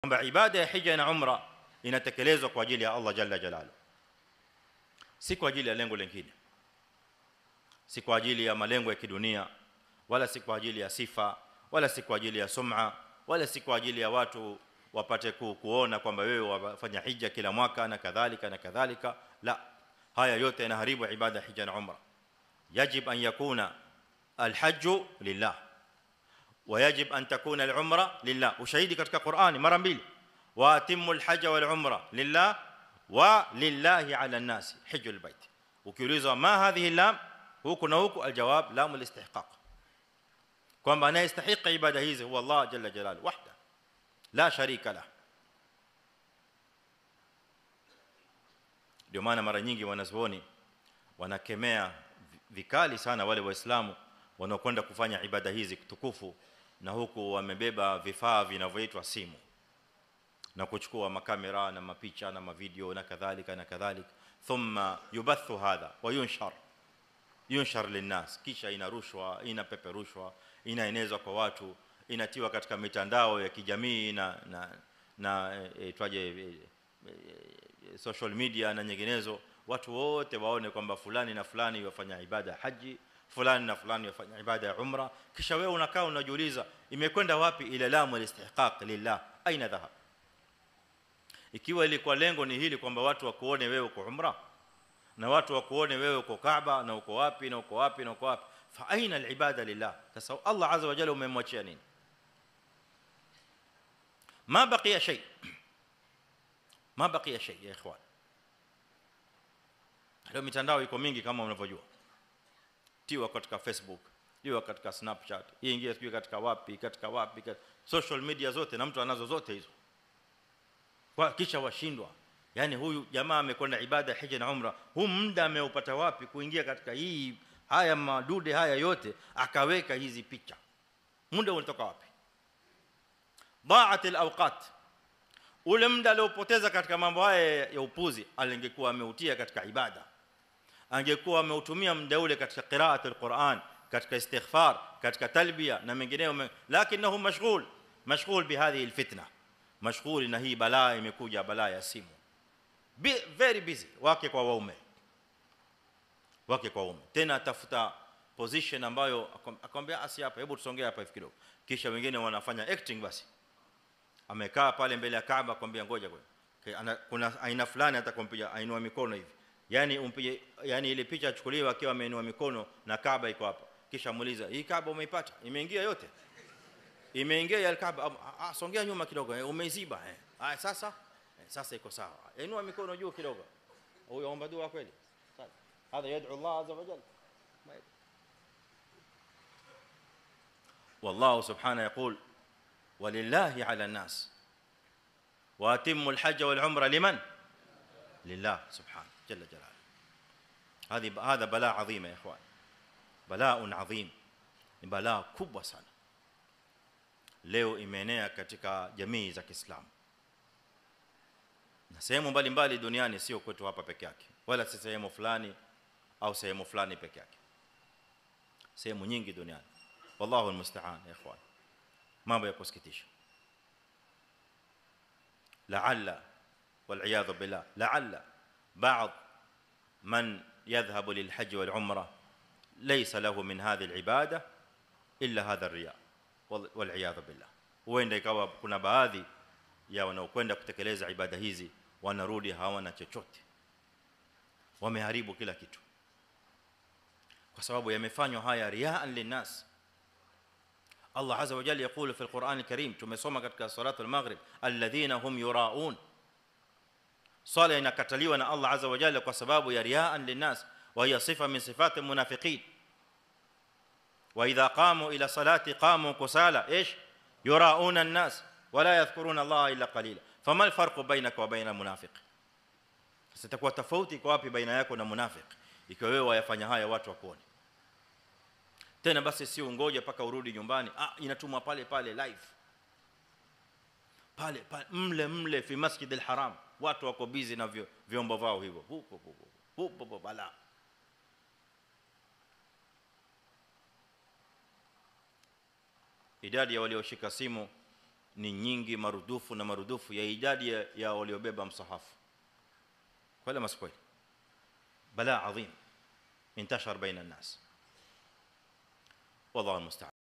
kwamba ibada ya hija na umra inatekelezwa kwa ajili ya Allah jalla jalaluhu si kwa ajili ya lengo lingine si kwa ajili ya malengo ya kidunia wala si kwa ajili ya sifa wala si kwa ajili ya sum'a wala si kwa ajili ya watu wapate ku, kuona kwamba wewe wafanya hija kila mwaka na kadhalika na kadhalika la haya yote yanaharibu ibada ya hija na umra yajib an yakuna alhajj lillah ويجب ان تكون العمره لله وشهيدي katika Qur'ani mara mbili wa atimul hajj wal umra lillah wa lillahi ala an-nas hajjul bait ukiulizwa ma hadhihi lam huku na huku aljawab lam al-istihqaq kwamba anayestahili ibada hizi huwa Allah jalla jalaluhu wahda la sharika la ndio maana mara nyingi wanazuoni wanakemea vikali sana wale waislamu wanaokwenda kufanya ibada hizi tukufu na huku wamebeba vifaa vinavyoitwa simu na kuchukua makamera na mapicha na mavideo na kadhalika na kadhalika thumma yubathu hadha wa yunshar yunshar linnas kisha inarushwa inapeperushwa inaenezwa kwa watu inatiwa katika mitandao ya kijamii na na na itwaje social media na nyinginezo watu wote waone kwamba fulani na fulani wafanya ibada haji fulani na fulani wafanya ibada ya umra kisha wewe unakaa unajiuliza imekwenda wapi ile lamu alistihqaq lillah aina dhahab ikiwa ilikuwa lengo ni hili kwamba watu wakuone wewe uko umra na watu wakuone wewe uko Kaaba na uko wapi na uko wapi na uko wapi fa aina alibada lillah sasa Allah azza wa jalla umemwachia nini ما بقي شيء ما بقي شيء يا اخوان leo mitandao iko mingi kama unavyojua tiwa katika facebook tiwa katika snapchat ingia sio katika wapi katika wapi katika social media zote na mtu anazo zote hizo kwa kisha washindwa yani huyu jamaa amekwenda ibada hija na umra huu muda ameupata wapi kuingia katika hii haya madude haya yote akaweka hizi picha muda unatoka wapi ضاعت الاوقات ule muda aliopoteza katika mambo haya ya upuzi alingekuwa ameutia katika ibada angekuwa ameutumia muda ule katika qiraat alquran katika istighfar katika talbiya na mengineyo lakinahu mashghul mashghul bihadhihi alfitna mashghul na hii balaa imekuja balaa ya simu very busy wake kwa waume wake kwa waume tena atafuta position ambayo akamwambia asi hapa hebu tusongee hapa hivi kidogo kisha wengine wanafanya acting basi amekaa pale mbele ya Kaaba kwambia ngoja ngoja kuna aina fulani atakompiga ainua mikono hivi yani umpige yani ile picha achukuliwe akiwa ameinua mikono na Kaaba iko hapa kisha muuliza hii Kaaba umeipata imeingia yote imeingia ya Kaaba ah songea nyuma kidogo umeiziba eh ah sasa eh, sasa iko sawa inua mikono juu kidogo huyo omba dua kweli هذا يدعو الله عز وجل والله سبحانه يقول ولله على الناس واتموا الحج والعمره لمن لله سبحانه جل جلاله هذه هذا بلاء عظيم يا اخوان بلاء عظيم ni balaa kubwa sana leo imeenea katika jamii za Kiislamu na sehemu mbalimbali duniani sio kwetu hapa peke yake wala si sehemu fulani au sehemu fulani peke yake sehemu nyingi duniani wallahu almusta'an ya ikhwan mambo ya kusikitisha la'alla والعياذ بالله لعل بعض من يذهب للحج والعمره ليس له من هذه العباده الا هذا الرياء والعياذ بالله huenda ikawa kuna baadhi ya wanaokwenda kutekeleza ibada hizi wanarudi hawana chochote wameharibu kila kitu kwa sababu yamefanywa haya riaan linnas Allah azza wa jalla yakulu fi alquran alkarim tumesoma katika salatu almaghrib alladhina hum yuraun swala inakataliwa na Allah azza wa jalla kwa sababu ya riaan linnas wa hiya sifa min sifati almunafiqin wa idha qamu ila salati qamu kusala ايش يراؤون الناس ولا يذكرون الله الا قليلا فما الفرق بينك وبين المنافق sitakuwa tofauti kwa wapi baina yako na munafiq ikiwa wewe wayafanya haya watu wakuone tena basi si ungoje paka urudi nyumbani ah inatumwa pale pale live pale pale mle mle fi masjid al-haram watu wako busy na vyombo vao hivyo huko huko huko bala idadi ya walioshika simu ni nyingi marudufu na marudufu ya idadi ya, ya waliobeba msahafu kweli ama si kweli balaa adhim intashar baina الناس والله المستعان